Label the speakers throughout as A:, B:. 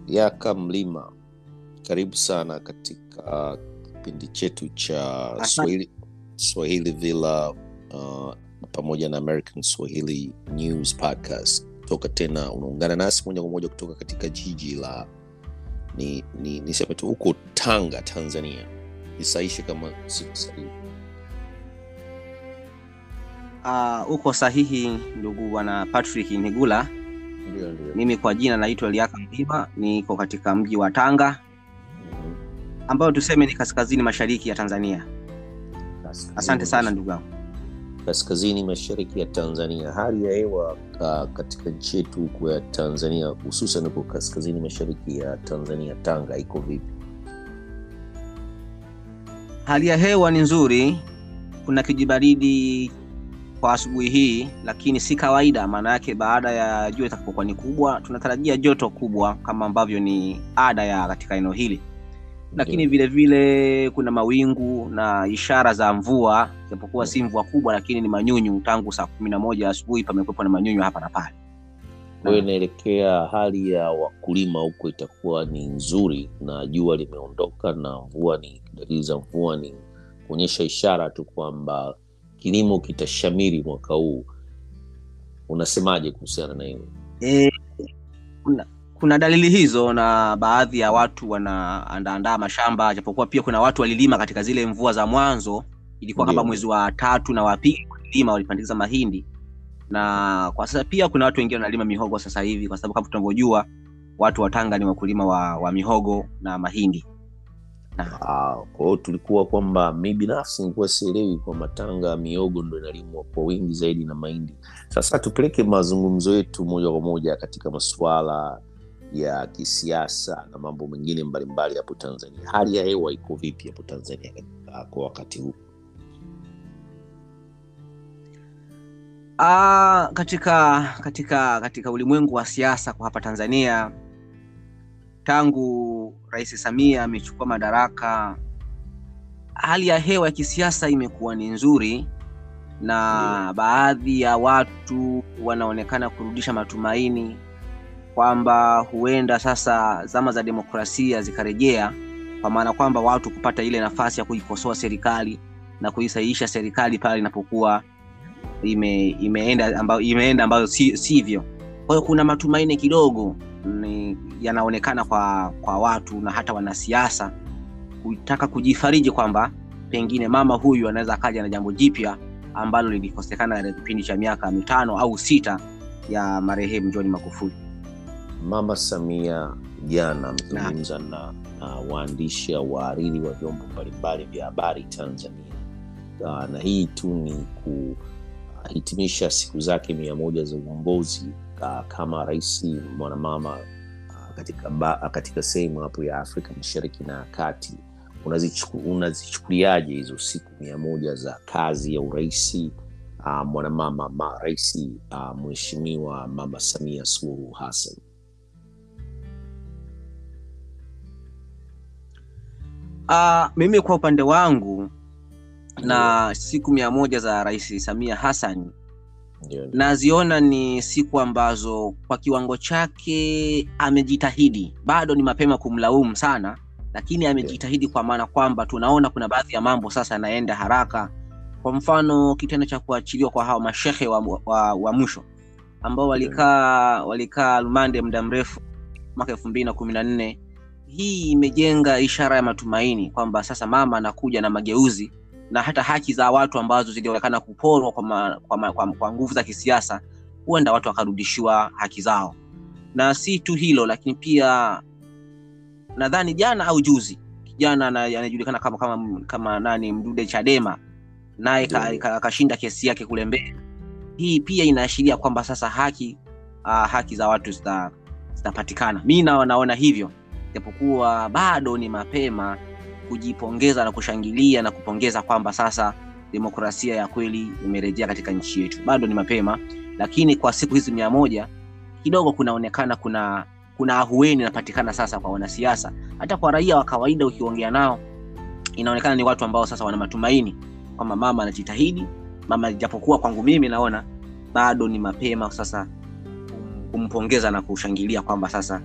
A: Yaka Mlima, karibu sana katika kipindi chetu cha
B: Asante.
A: Swahili, Swahili Villa uh, pamoja na American Swahili News Podcast. Toka tena unaungana nasi moja kwa moja kutoka katika jiji la ni, ni, niseme tu huko Tanga, Tanzania. Nisaishe kama siko sahihi.
B: Uh, uko sahihi ndugu bwana Patrick Nigula.
A: Ndio, ndio.
B: Mimi kwa jina naitwa Liaka Mlima, niko katika mji wa Tanga
A: Mhm.
B: ambayo tuseme ni kaskazini mashariki ya Tanzania.
A: Kaskazini
B: Asante sana ndugu yangu.
A: kaskazini mashariki ya Tanzania. Hali ya hewa uh, katika nchi yetu huku ya Tanzania, hususan huko kaskazini mashariki ya Tanzania, Tanga, iko vipi?
B: Hali ya hewa ni nzuri, kuna kijibaridi kwa asubuhi hii, lakini si kawaida. Maana yake baada ya jua itakapokuwa ni kubwa, tunatarajia joto kubwa kama ambavyo ni ada ya katika eneo hili, lakini vile vile kuna mawingu na ishara za mvua, japokuwa si mvua kubwa, lakini ni manyunyu. Tangu saa kumi na moja asubuhi pamekuwepo na manyunyu hapa na pale.
A: Kwa hiyo inaelekea hali ya wakulima huko itakuwa ni nzuri, na jua limeondoka na mvua ni dalili za mvua ni kuonyesha ishara tu kwamba kilimo kitashamiri mwaka huu. Unasemaje kuhusiana na hilo?
B: E, kuna, kuna dalili hizo na baadhi ya watu wanaandaandaa mashamba, japokuwa pia kuna watu walilima katika zile mvua za mwanzo, ilikuwa kama
A: Ndio.
B: mwezi wa tatu na wa pili walilima, walipandikiza mahindi, na kwa sasa pia kuna watu wengine wanalima mihogo sasa hivi, kwa sababu kama tunavyojua watu wa Tanga ni wakulima wa, wa mihogo na mahindi na,
A: Ah, kwa hiyo tulikuwa kwamba mi binafsi nilikuwa sielewi kwamba Tanga miogo ndo inalimwa kwa wingi zaidi na mahindi. Sasa tupeleke mazungumzo yetu moja kwa moja katika masuala ya kisiasa na mambo mengine mbalimbali hapo Tanzania. Hali ya hewa iko vipi hapo Tanzania katika- kwa wakati huu?
B: Ah, katika katika katika ulimwengu wa siasa kwa hapa Tanzania tangu Rais Samia amechukua madaraka, hali ya hewa ya kisiasa imekuwa ni nzuri, na baadhi ya watu wanaonekana kurudisha matumaini kwamba huenda sasa zama za demokrasia zikarejea, kwa maana kwamba watu kupata ile nafasi ya kuikosoa serikali na kuisahihisha serikali pale inapokuwa ime, imeenda ambayo imeenda ambayo si, sivyo. Kwa hiyo kuna matumaini kidogo ni, yanaonekana kwa kwa watu na hata wanasiasa kutaka kujifariji kwamba pengine mama huyu anaweza akaja na jambo jipya ambalo lilikosekana katika kipindi cha miaka mitano au sita ya marehemu John Magufuli.
A: Mama Samia jana amezungumza na, na waandishi au wahariri wa vyombo mbalimbali vya habari Tanzania. Uh, na hii tu ni kuhitimisha siku zake mia moja za uongozi uh, kama rais mwanamama uh, katika, ba- katika sehemu hapo ya Afrika Mashariki na ya Kati. Unazichuku- Unazichukuliaje hizo siku mia moja za kazi ya uraisi uh, mwanamama ma rais uh, mheshimiwa Mama Samia Suluhu Hassan?
B: Ah, mimi kwa upande wangu na siku mia moja za Rais Samia Hassan
A: Ndio, ndio.
B: naziona ni siku ambazo kwa kiwango chake amejitahidi. Bado ni mapema kumlaumu sana, lakini amejitahidi kwa maana kwamba tunaona kuna baadhi ya mambo sasa yanaenda haraka. Kwa mfano kitendo cha kuachiliwa kwa hawa mashehe wa, wa, wa mwisho ambao walikaa walikaa lumande muda mrefu mwaka elfu mbili na kumi na nne. Hii imejenga ishara ya matumaini kwamba sasa mama anakuja na mageuzi na hata haki za watu ambazo zilionekana kuporwa kwa, ma, kwa, ma, kwa, kwa nguvu za kisiasa, huenda watu wakarudishiwa haki zao. Na si tu hilo, lakini pia nadhani jana au juzi kijana ana- anayejulikana kama, kama, kama nani Mdude Chadema naye ka-
A: Ndio.
B: ka- akashinda kesi yake kule Mbeya. Hii pia inaashiria kwamba sasa haki uh, haki za watu zita- zitapatikana. Mi na- naona hivyo, japokuwa bado ni mapema kujipongeza na kushangilia na kupongeza kwamba sasa demokrasia ya kweli imerejea katika nchi yetu. Bado ni mapema, lakini kwa siku hizi mia moja kidogo kunaonekana kuna kuna ahueni inapatikana sasa kwa wanasiasa, hata kwa raia wa kawaida. Ukiongea nao inaonekana ni watu ambao sasa wana matumaini kwamba mama anajitahidi. Mama japokuwa kwangu mimi naona bado ni mapema sasa kum- kumpongeza na kushangilia kwamba sasa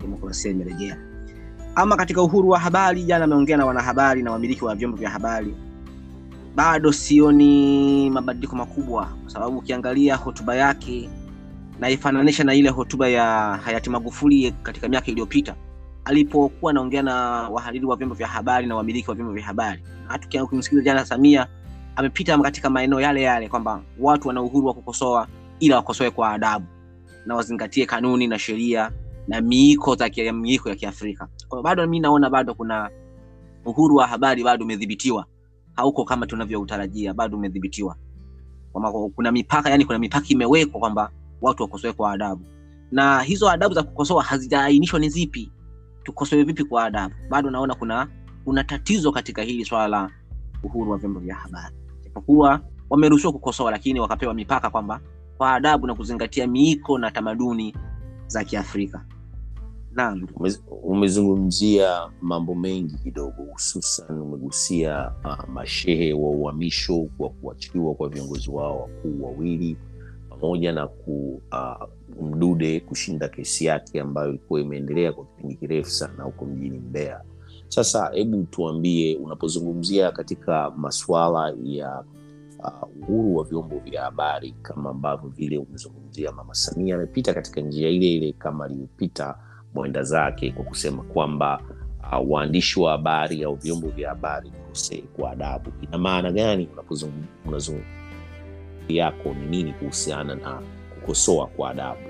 B: demokrasia imerejea. Ama katika uhuru wa habari, jana ameongea na wanahabari na wamiliki wa vyombo vya habari, bado sioni mabadiliko makubwa, kwa sababu ukiangalia hotuba yake naifananisha na ile hotuba ya hayati Magufuli katika miaka iliyopita alipokuwa anaongea na wahariri wa vyombo vya habari na wamiliki wa vyombo vya habari. Na hata ukimsikiliza jana Samia amepita katika maeneo yale yale kwamba watu wana uhuru wa kukosoa, ila wakosoe kwa adabu na wazingatie kanuni na sheria na miiko za miiko ya Kiafrika. Kwa hiyo bado mimi naona bado kuna uhuru wa habari bado umedhibitiwa, hauko kama tunavyoutarajia, bado umedhibitiwa kwamba kuna mipaka, yani kuna mipaka imewekwa kwamba watu wakosoe kwa adabu, na hizo adabu za kukosoa hazijaainishwa ni zipi, tukosoe vipi kwa adabu. Bado naona kuna kuna tatizo katika hili swala la uhuru wa vyombo vya habari, japokuwa wameruhusiwa kukosoa, lakini wakapewa mipaka kwamba kwa adabu na kuzingatia miiko na tamaduni za Kiafrika. Naam,
A: umezungumzia mambo mengi kidogo, hususan umegusia uh, mashehe wa uhamisho wa kuachiliwa kwa viongozi wao wakuu wawili pamoja na ku uh, Mdude kushinda kesi yake ambayo ilikuwa imeendelea kwa kipindi kirefu sana huko mjini Mbeya. Sasa hebu tuambie, unapozungumzia katika masuala ya uh, uhuru wa vyombo vya habari kama ambavyo vile umezungumzia, Mama Samia amepita katika njia ile ile kama alivyopita mwenda zake kwa kusema kwamba uh, waandishi wa habari au vyombo vya habari vikosee kwa adabu. Ina maana gani unazungumzia yako ni nini kuhusiana na kukosoa kwa adabu?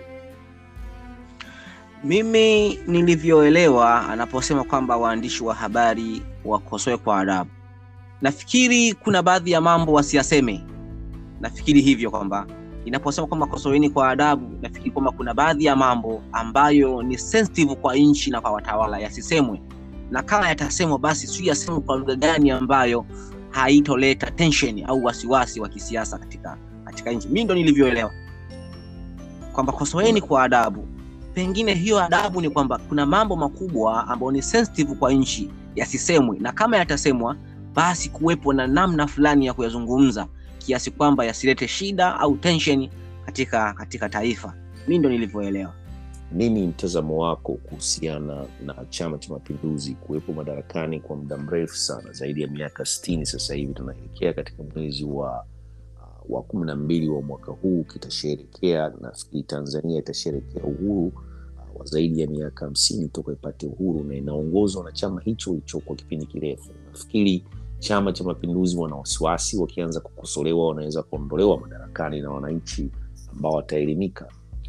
B: Mimi nilivyoelewa anaposema kwamba waandishi wa habari wakosoe kwa adabu, nafikiri kuna baadhi ya mambo wasiyaseme. Nafikiri hivyo kwamba inaposema kwamba kosoeni kwa adabu, nafikiri kwamba kuna baadhi ya mambo ambayo ni sensitive kwa nchi na kwa watawala yasisemwe, na kama yatasemwa, basi si yasemwe kwa lugha gani ambayo haitoleta tension au wasiwasi wa kisiasa katika katika nchi. Mimi ndo nilivyoelewa kwamba kosoeni kwa adabu. Pengine hiyo adabu ni kwamba kuna mambo makubwa ambayo ni sensitive kwa nchi yasisemwe, na kama yatasemwa, basi kuwepo na namna fulani ya kuyazungumza kiasi kwamba yasilete shida au tension katika katika taifa. Mimi ndo nilivyoelewa.
A: Nini mtazamo wako kuhusiana na Chama cha Mapinduzi kuwepo madarakani kwa muda mrefu sana, zaidi ya miaka sitini sasa hivi? Tunaelekea katika mwezi wa uh, wa kumi na mbili wa mwaka huu kitasherekea, nafikiri Tanzania itasherekea uhuru uh, wa zaidi ya miaka hamsini toka ipate uhuru, na inaongozwa na chama hicho hicho kwa kipindi kirefu. Nafikiri Chama cha Mapinduzi wana wasiwasi, wakianza kukosolewa wanaweza kuondolewa madarakani na wananchi ambao wataelimika.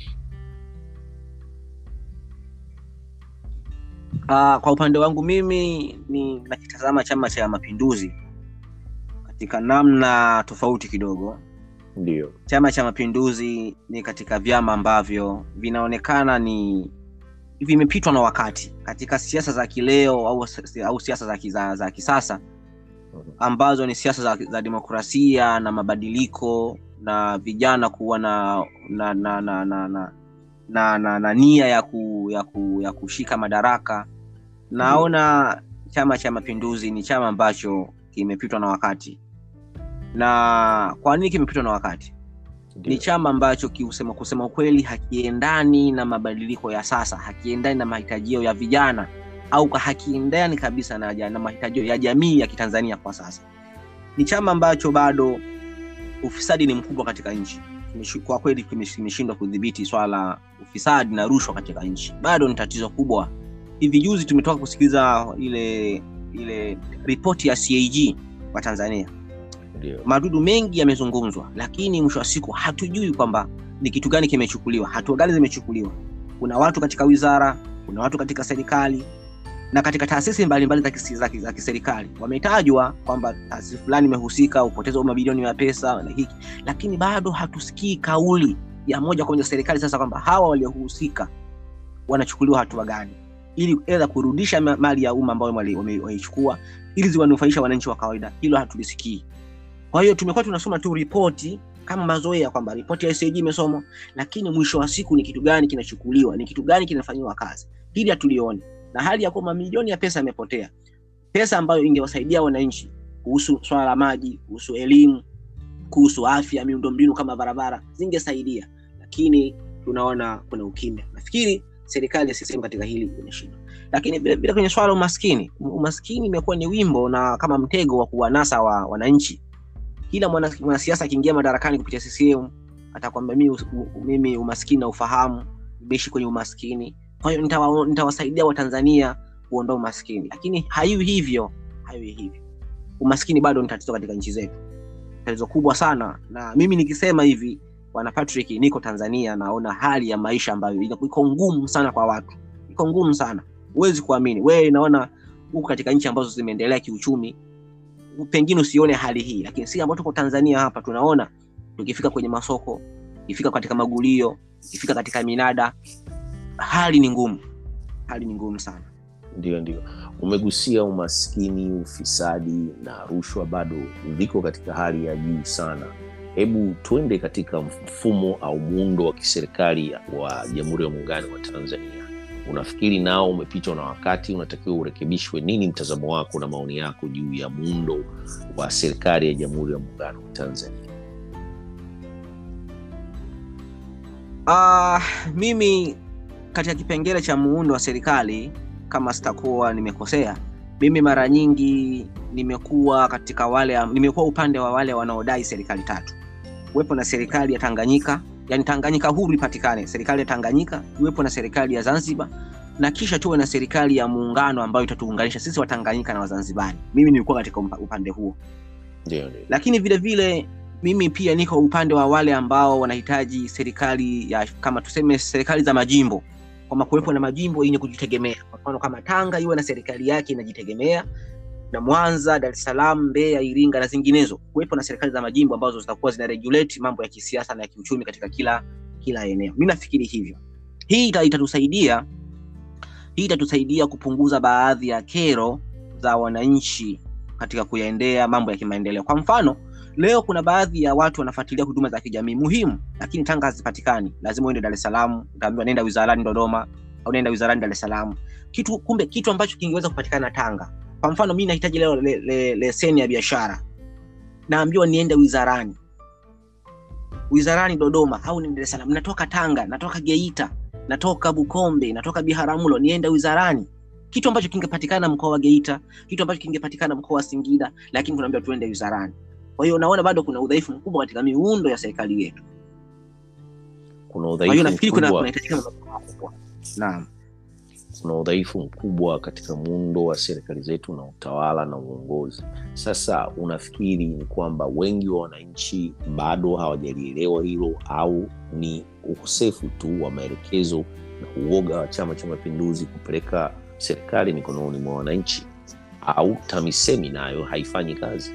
B: Uh, kwa upande wangu mimi ni nakitazama Chama cha Mapinduzi katika namna tofauti kidogo.
A: Ndio,
B: Chama cha Mapinduzi ni katika vyama ambavyo vinaonekana ni vimepitwa na wakati katika siasa za kileo au, au siasa za, za, za kisasa ambazo ni siasa za, za demokrasia na mabadiliko na vijana kuwa na na na na, na, na na, na, na nia ya, ku, ya, ku, ya kushika madaraka. Naona Chama cha Mapinduzi ni chama ambacho kimepitwa na wakati. Na kwa nini kimepitwa na wakati? Ni chama ambacho kiusema, kusema ukweli hakiendani na mabadiliko ya sasa, hakiendani na mahitajio ya vijana au hakiendani kabisa na, na mahitajio ya jamii ya Kitanzania kwa sasa. Ni chama ambacho bado ufisadi ni mkubwa katika nchi kwa kweli kimeshindwa kudhibiti swala la ufisadi na rushwa katika nchi, bado ni tatizo kubwa. Hivi juzi tumetoka kusikiliza ile ile ripoti ya CAG kwa Tanzania.
A: Ndio.
B: Madudu mengi yamezungumzwa, lakini mwisho wa siku hatujui kwamba ni kitu gani kimechukuliwa, hatua gani zimechukuliwa. Kuna watu katika wizara, kuna watu katika serikali na katika taasisi mbalimbali za kiserikali wametajwa kwamba taasisi fulani imehusika upoteza wa mabilioni ya pesa na hiki, lakini bado hatusikii kauli ya moja kwa moja serikali sasa kwamba hawa waliohusika wanachukuliwa hatua gani, ili edha kurudisha mali ya umma ambayo wameichukua ili ziwanufaisha wananchi wa kawaida. Hilo hatulisikii. Kwa hiyo tumekuwa tunasoma tu ripoti kama mazoea kwamba ripoti ya SAG imesomwa, lakini mwisho wa siku ni kitu gani kinachukuliwa, ni kitu gani kinafanyiwa kazi, hili hatulioni na hali ya kuwa mamilioni ya pesa yamepotea, pesa ambayo ingewasaidia wananchi kuhusu swala la maji, kuhusu elimu, kuhusu afya, miundombinu kama barabara zingesaidia, lakini tunaona kuna ukimya. Nafikiri serikali ya CCM katika hili imeshindwa. Lakini vile vile kwenye swala la umaskini, umaskini imekuwa ni wimbo na kama mtego wa kuwanasa wa wananchi. Kila mwana- mwanasiasa akiingia madarakani kupitia CCM atakwambia mimi, mimi umaskini na ufahamu, nimeishi kwenye umaskini, kwa hiyo nitawa- nitawasaidia Watanzania kuondoa umaskini. Lakini haiwi hivyo, haiwi hivyo. Umaskini bado ni tatizo katika nchi zetu, tatizo kubwa sana. Na mimi nikisema hivi, bwana Patrick, niko Tanzania, naona hali ya maisha ambayo ina- iko ngumu sana kwa watu, iko ngumu sana, huwezi kuamini. Wewe naona huko katika nchi ambazo zimeendelea kiuchumi, pengine usione hali hii, lakini si ambao tuko Tanzania hapa tunaona, tukifika kwenye masoko, ikifika katika magulio, ikifika katika minada, hali ni ngumu, hali ni ngumu sana.
A: Ndio, ndio. Umegusia umaskini, ufisadi na rushwa bado viko katika hali ya juu sana. Hebu tuende katika mfumo au muundo wa kiserikali wa Jamhuri ya Muungano wa Tanzania. Unafikiri nao umepitwa na wakati, unatakiwa urekebishwe? Nini mtazamo wako na maoni yako juu ya muundo wa serikali ya Jamhuri ya Muungano wa Tanzania?
B: Uh, mimi katika kipengele cha muundo wa serikali kama sitakuwa nimekosea, mimi mara nyingi nimekuwa katika wale, nimekuwa upande wa wale wanaodai serikali tatu, kuwepo na serikali ya Tanganyika, yani Tanganyika huru ipatikane, serikali ya Tanganyika, iwepo na serikali ya Zanzibar na kisha tuwe na serikali ya muungano ambayo itatuunganisha sisi Watanganyika na Wazanzibari. Mimi nilikuwa katika umpa- upande huo
A: Ndio, ndio.
B: lakini vile vile mimi pia niko upande wa wale ambao wanahitaji serikali ya kama tuseme serikali za majimbo, kwamba kuwepo na majimbo yenye kujitegemea. Kwa mfano kama Tanga iwe na serikali yake inajitegemea, na Mwanza, Dar es Salaam, Mbeya, Iringa na zinginezo, kuwepo na serikali za majimbo ambazo zitakuwa zina regulate mambo ya kisiasa na ya kiuchumi katika kila kila eneo. Mimi nafikiri hivyo. Hii ita- itatusaidia hii itatusaidia kupunguza baadhi ya kero za wananchi katika kuyaendea mambo ya kimaendeleo. Kwa mfano, leo kuna baadhi ya watu wanafuatilia huduma za kijamii muhimu, lakini Tanga hazipatikani. Lazima uende Dar es Salaam, utaambiwa nenda wizarani Dodoma au nenda wizarani Dar es Salaam. Kitu kumbe kitu ambacho kingeweza kupatikana Tanga. Kwa mfano, mimi nahitaji leo le, le, leseni ya biashara, naambiwa niende wizarani wizarani Dodoma au niende Dar es Salaam. Natoka Tanga, natoka Geita, natoka Bukombe, natoka Biharamulo, niende wizarani kitu ambacho kingepatikana mkoa wa Geita, kitu ambacho kingepatikana mkoa wa Singida, lakini tunaambiwa tuende wizarani. Kwa hiyo unaona bado kuna udhaifu mkubwa katika miundo ya serikali yetu.
A: Kuna
B: Kwa hiyo
A: udhaifu
B: nafikiri kuna
A: mkubwa
B: kunahitajika mabadiliko makubwa. Naam.
A: kuna udhaifu mkubwa katika muundo wa serikali zetu na utawala na uongozi. Sasa unafikiri ni kwamba wengi wa wananchi bado hawajalielewa hilo, au ni ukosefu tu wa maelekezo na uoga wa Chama cha Mapinduzi kupeleka serikali mikononi mwa wananchi, au TAMISEMI nayo haifanyi kazi?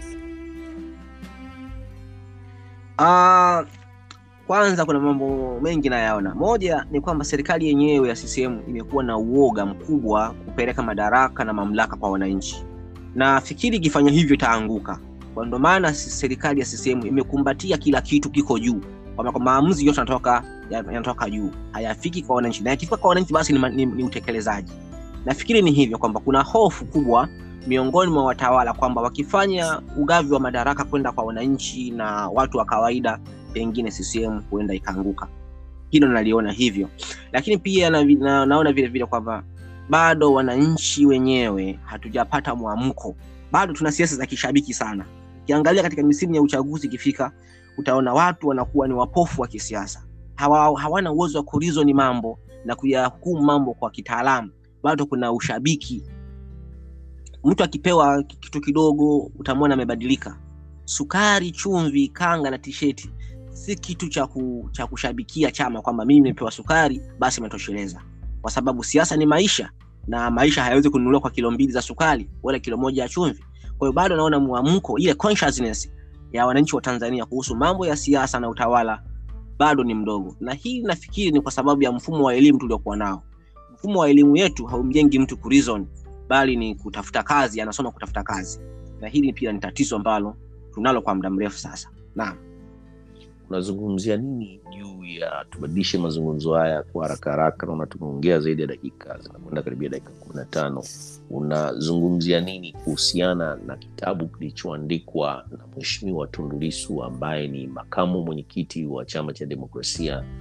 B: Ah, kwanza kuna mambo mengi nayaona. Moja ni kwamba serikali yenyewe ya CCM imekuwa na uoga mkubwa kupeleka madaraka na mamlaka kwa wananchi, na fikiri ikifanya hivyo itaanguka. Kwa ndo maana si- serikali ya CCM imekumbatia kila kitu kiko juu, kwamba kwa maamuzi yote yanatoka yanatoka juu, hayafiki kwa wananchi, na yakifika kwa wananchi basi ni, ma- ni, ni utekelezaji. Nafikiri ni hivyo kwamba kuna hofu kubwa miongoni mwa watawala kwamba wakifanya ugavi wa madaraka kwenda kwa wananchi na watu wa kawaida, pengine CCM huenda ikaanguka. Hilo naliona hivyo, lakini pia na, na, naona vile vile kwamba bado wananchi wenyewe hatujapata mwamko, bado tuna siasa za kishabiki sana. Ukiangalia katika misimu ya uchaguzi ikifika, utaona watu wanakuwa ni wapofu wa kisiasa, hawa, hawana uwezo wa kurizoni mambo na kuyahukumu mambo kwa kitaalamu. Bado kuna ushabiki mtu akipewa kitu kidogo utamwona amebadilika. Sukari, chumvi, kanga na tisheti si kitu cha, ku, cha kushabikia chama kwamba mimi nimepewa sukari basi imetosheleza, kwa sababu siasa ni maisha na maisha hayawezi kununuliwa kwa kilo mbili za sukari wala kilo moja ya chumvi. Kwa hiyo bado naona mwamko, ile consciousness ya wananchi wa Tanzania kuhusu mambo ya siasa na utawala bado ni mdogo, na hii nafikiri ni kwa sababu ya mfumo wa elimu tuliokuwa nao. Mfumo wa elimu yetu haumjengi mtu kureason bali ni kutafuta kazi, anasoma kutafuta kazi, na hili pia ni tatizo ambalo tunalo kwa muda mrefu sasa. Naam.
A: unazungumzia nini juu ya tubadilishe mazungumzo haya kwa haraka haraka naona tumeongea zaidi ya dakika zinakwenda karibia dakika kumi na tano unazungumzia nini kuhusiana na kitabu kilichoandikwa na mheshimiwa tundulisu ambaye ni makamu mwenyekiti wa chama cha demokrasia na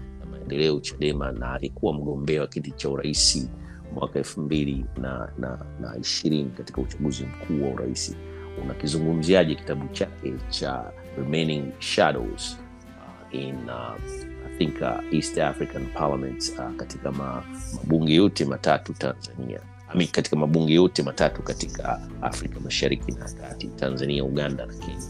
A: maendeleo chadema na alikuwa mgombea wa kiti cha urais mwaka elfu mbili na, na, na ishirini katika uchaguzi mkuu wa urais unakizungumziaje kitabu chake cha remaining shadows uh, in uh, I think uh, east african parliament uh, katika ma, mabunge yote matatu tanzania I mean, katika mabunge yote matatu katika afrika mashariki na kati tanzania uganda na kenya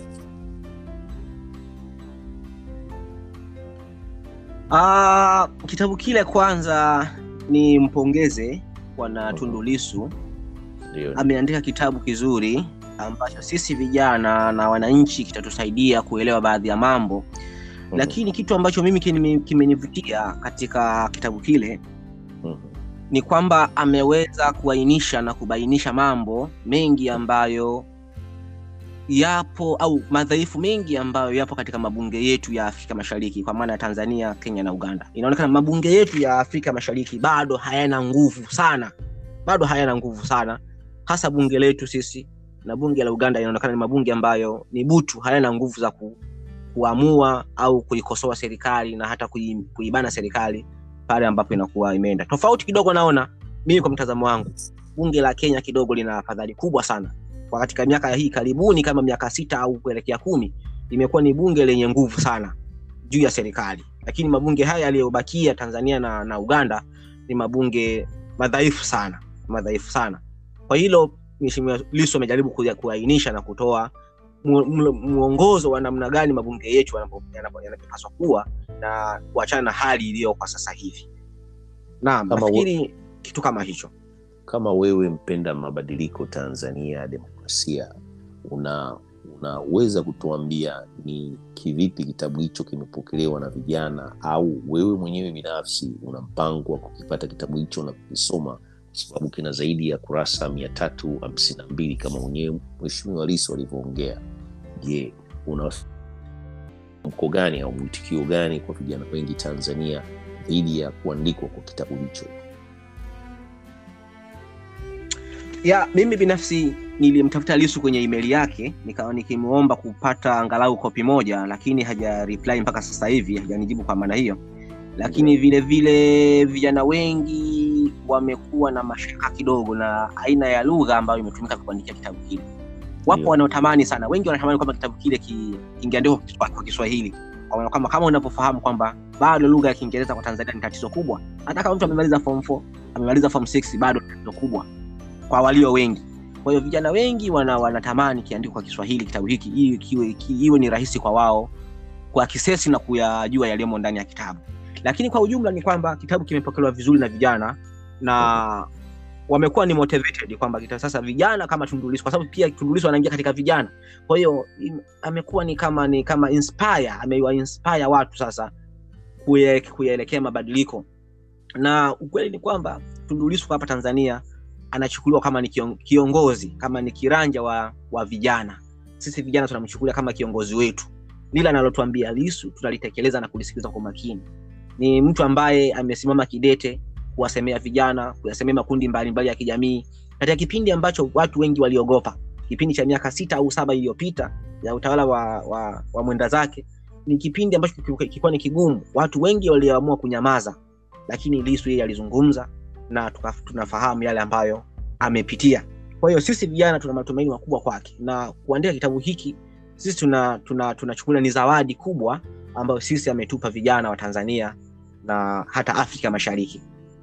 B: Ah, kitabu kile kwanza ni mpongeze bwana Tundu Lissu
A: ndio
B: ameandika kitabu kizuri ambacho sisi vijana na wananchi kitatusaidia kuelewa baadhi ya mambo
A: Mhm,
B: lakini kitu ambacho mimi kime- kimenivutia katika kitabu kile
A: mhm,
B: ni kwamba ameweza kuainisha na kubainisha mambo mengi ambayo yapo au madhaifu mengi ambayo yapo katika mabunge yetu ya Afrika Mashariki kwa maana ya Tanzania, Kenya na Uganda. Inaonekana mabunge yetu ya Afrika Mashariki bado hayana nguvu sana, bado hayana nguvu sana, hasa bunge letu sisi na bunge la Uganda. Inaonekana ni mabunge ambayo ni butu, hayana nguvu za ku, kuamua au kuikosoa serikali na hata kui, kuibana serikali pale ambapo inakuwa imeenda tofauti kidogo. Naona mimi kwa mtazamo wangu, bunge la Kenya kidogo lina afadhali kubwa sana kwa katika miaka hii karibuni, kama miaka sita au kuelekea kumi, imekuwa ni bunge lenye nguvu sana juu ya serikali, lakini mabunge haya yaliyobakia Tanzania na, na Uganda ni mabunge madhaifu sana, madhaifu sana. Kwa hilo Mheshimiwa Lissu amejaribu kuya- kuainisha na kutoa mu- mu- mwongozo wa namna gani mabunge yetu yanapo- yanapo- yanavyopaswa kuwa na kuachana na hali iliyo kwa sasa hivi. Naam,
A: Kama
B: nafikiri kitu kama hicho.
A: kama wewe mpenda mabadiliko tanzania ya demokrasia una unaweza kutuambia ni kivipi kitabu hicho kimepokelewa na vijana au wewe mwenyewe binafsi una mpango wa kukipata kitabu hicho na kukisoma kwa sababu kina zaidi ya kurasa mia tatu hamsini na mbili kama mwenyewe mheshimiwa Lissu alivyoongea je una mko gani au mwitikio gani kwa vijana wengi tanzania dhidi ya kuandikwa kwa kitabu hicho
B: ya mimi binafsi nilimtafuta Lissu kwenye email yake nikawa nikimwomba kupata angalau kopi moja, lakini haja reply mpaka sasa hivi, hajanijibu kwa maana hiyo. Lakini vile vile vijana wengi wamekuwa na mashaka kidogo na aina ya lugha ambayo imetumika kuandikia kitabu kile. Wapo
A: Ndio.
B: wanaotamani sana, wengi wanatamani kwamba kitabu kile ki- kingeandikwa kwa- kwa Kiswahili kwa maana kama kama unavyofahamu kwamba bado lugha ya Kiingereza kwa Tanzania ni tatizo kubwa. Hata kama mtu amemaliza form 4, amemaliza form 6 bado ni tatizo kubwa kwa walio wengi. Kwa hiyo vijana wengi wana, wanatamani kiandikwe kwa Kiswahili kitabu hiki ili kiwe, ki, iwe ni rahisi kwa wao kuakisesi na kuyajua yaliyomo ndani ya kitabu. Lakini kwa ujumla ni kwamba kitabu kimepokelewa vizuri na vijana na wamekuwa ni motivated kwamba kita sasa vijana kama Tundu Lissu, kwa sababu pia Tundu Lissu anaingia katika vijana. Kwa hiyo im- amekuwa ni kama ni kama inspire, amewa inspire watu sasa kuye- kuyaelekea mabadiliko, na ukweli ni kwamba Tundu Lissu kwa hapa Tanzania anachukuliwa kama ni kion- kiongozi kama ni kiranja wa, wa vijana. Sisi vijana tunamchukulia kama kiongozi wetu, lile analotuambia Lissu tunalitekeleza na kulisikiliza kwa makini. Ni mtu ambaye amesimama kidete kuwasemea vijana, kuyasemea makundi mbalimbali ya kijamii katika kipindi ambacho watu wengi waliogopa, kipindi cha miaka sita au saba iliyopita ya utawala wa, wa, wa mwenda zake. Ni kipindi ambacho kilikuwa ni kigumu, watu wengi waliamua kunyamaza, lakini Lissu yeye alizungumza na tuka, tunafahamu yale ambayo amepitia. Kwa hiyo sisi vijana tuna matumaini makubwa kwake, na kuandika kitabu hiki sisi tuna tuna tunachukulia ni zawadi kubwa ambayo sisi ametupa vijana wa Tanzania na hata Afrika Mashariki.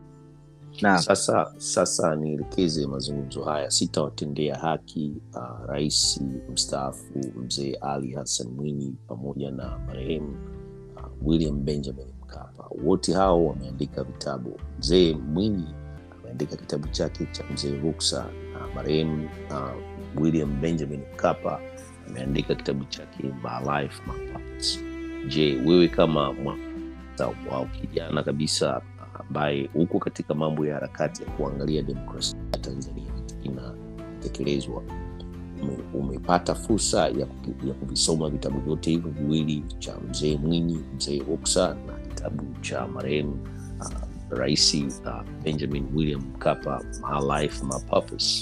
B: Na
A: Sasa sasa nielekeze mazungumzo haya, sitawatendea haki uh, rais mstaafu mzee Ali Hassan Mwinyi pamoja na marehemu uh, William Benjamin Mkapa. Wote hao wameandika vitabu. Mzee Mwinyi ameandika kitabu chake cha Mzee Ruksa na marehemu uh, William Benjamin Mkapa ameandika kitabu chake My Life My Purpose. Je, wewe kama mwa wa kijana kabisa ambaye uko katika mambo ya harakati ya kuangalia demokrasia ya Tanzania inatekelezwa, ume, umepata fursa ya, kuki- ya kuvisoma vitabu vyote hivyo viwili cha mzee Mwinyi, mzee Ruksa na kitabu cha marehemu uh, Rais uh, Benjamin William Mkapa, My Life My Purpose.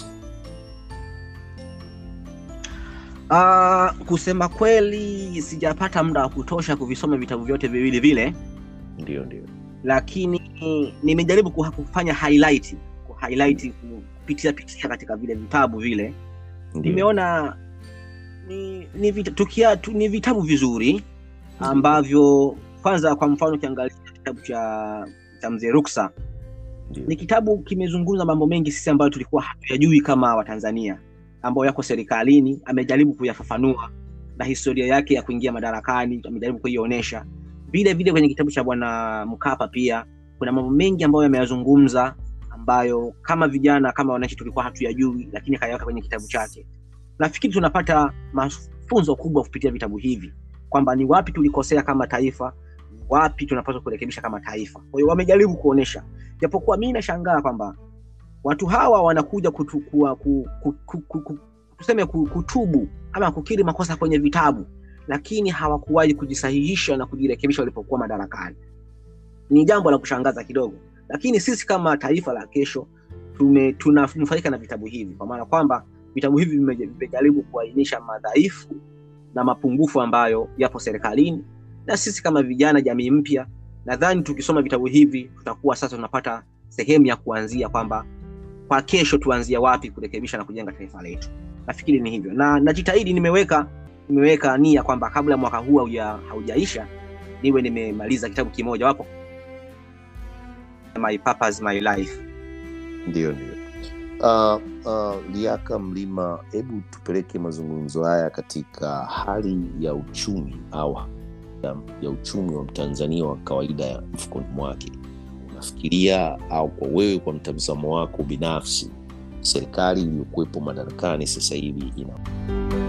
B: uh, kusema kweli sijapata muda wa kutosha kuvisoma vitabu vyote viwili vile,
A: ndio ndio
B: lakini nimejaribu kuha- kufanya highlight highlight kupitia pitia katika vile vitabu vile
A: ndio
B: nimeona ni, ni, vita, tukia, tu, ni vitabu vizuri ambavyo kwanza kwa mfano ukiangalia kitabu cha cha mzee ruksa
A: ndio
B: ni kitabu kimezungumza mambo mengi sisi ambayo tulikuwa hatuyajui kama watanzania ambayo yako serikalini amejaribu kuyafafanua na historia yake ya kuingia madarakani amejaribu kuionyesha vile vile kwenye kitabu cha bwana mkapa pia kuna mambo mengi ambayo yameyazungumza ambayo kama vijana kama wananchi tulikuwa hatuyajui lakini akayaweka kwenye kitabu chake nafikiri tunapata mafunzo kubwa kupitia vitabu hivi kwamba ni wapi tulikosea kama taifa ni wapi tunapaswa kurekebisha kama taifa kwa hiyo wamejaribu kuonyesha japokuwa mi nashangaa kwamba watu hawa wanakuja kutukua, ku, ku, ku, ku, ku, tuseme ku- kutubu ama kukiri makosa kwenye vitabu lakini hawakuwahi kujisahihisha na kujirekebisha walipokuwa madarakani ni jambo la kushangaza kidogo lakini sisi kama taifa la kesho tume tunanufaika na vitabu hivi kwa maana kwamba vitabu hivi vime- vimejaribu kuainisha madhaifu na mapungufu ambayo yapo serikalini na sisi kama vijana jamii mpya nadhani tukisoma vitabu hivi tutakuwa sasa tunapata sehemu ya kuanzia kwamba kwa kesho tuanzia wapi kurekebisha na kujenga taifa letu nafikiri ni hivyo na najitahidi nimeweka nimeweka nia kwamba kabla mwaka huu hauja- haujaisha niwe nimemaliza kitabu kimoja wapo my purpose, my life
A: ndio ndio uh, uh, liaka mlima hebu tupeleke mazungumzo haya katika hali ya uchumi au ya, ya uchumi wa mtanzania wa kawaida ya mfukoni mwake unafikiria au kwa wewe kwa mtazamo wako binafsi serikali iliyokuwepo madarakani sasa hivi ina